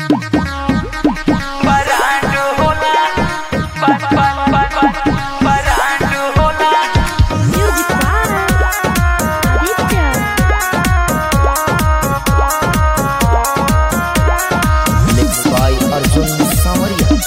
परांड होला पर पर पर पर परांड होला Music by Aditya. Mixed by Arjun Samaria.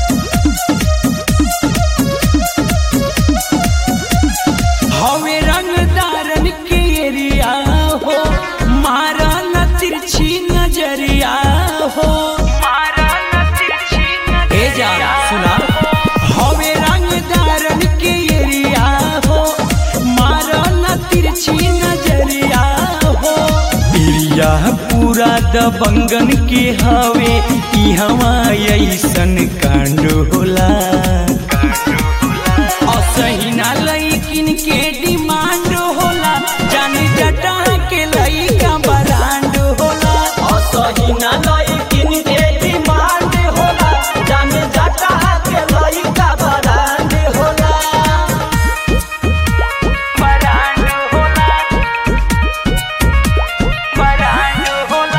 हवे रंगदारन के एरिया हो मारा न तिरछी नजरिया हो मारा न तिरछी ए जा सुना हवे रंगदारन के एरिया हो मारा न तिरछी नजरिया हो एरिया पूरा दबंगन के हवे ई हवा ऐसन कांड होला असहिना लईकिन के डिमांड होला जानी जटा के लईका ब्रांड होला असहिना लइकिन के डिमांड होला जाने जटा के लइका बरांड होला ब्रांड होला ब्रांड होला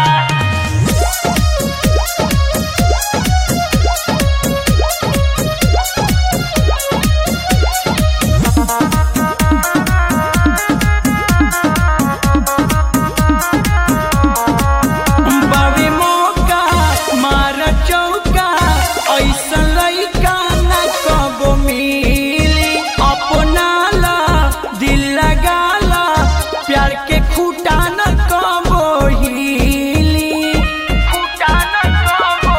बावे मौका मार चौका ऐसा लइका न कबो मिली अपना ला दिल लगाला प्यार के खूटा न कबो हिली खूटा न कबो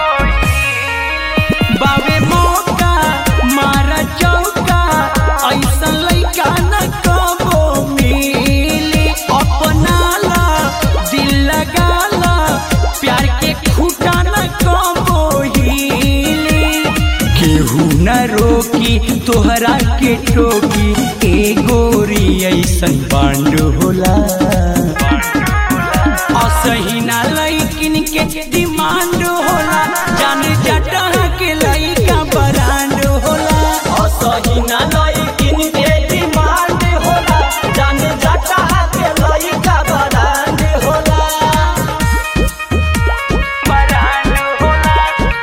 बावे मौका मार चौका ऐसा लइका न कबो मिली अपना ला दिल लगाला प्यार के खूटा न कबो हिली केहू न रोकी तोहरा के टोकी ए गोरी ऐसन बांड होला असहिना लइकिन के डिमांड होला जाने जटा के लइका ब्रांड होला असहिना लइकिन के डिमांड होला जाने जटा के लइका बरांड होला ब्रांड होला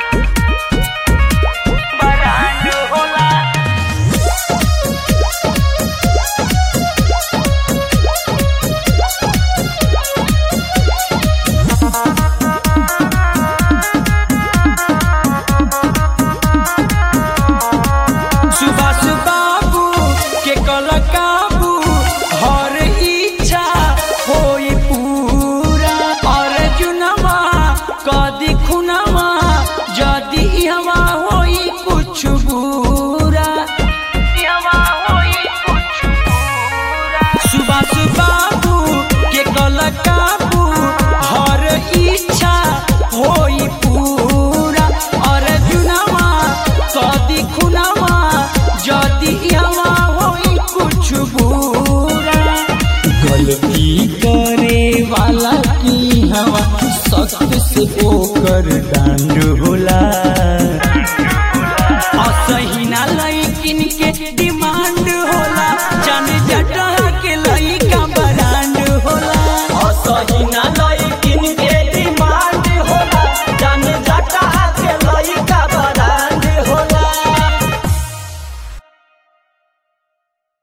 ब्रांड होला सुभाष बाबू के कल काबू हर इच्छा होई पूरा अर्जुनवा कदी खुनवा जदि हवा होई कुछ बुरा हवा होई कुछ बुरा सुभाष बाबू के कल काबू हर इच्छा होई पूरा अर्जुनवा कदी खुनवा जदि हवा होई कुछ बुरा गलती करे वाला की हवा सख्त से ओकर डांड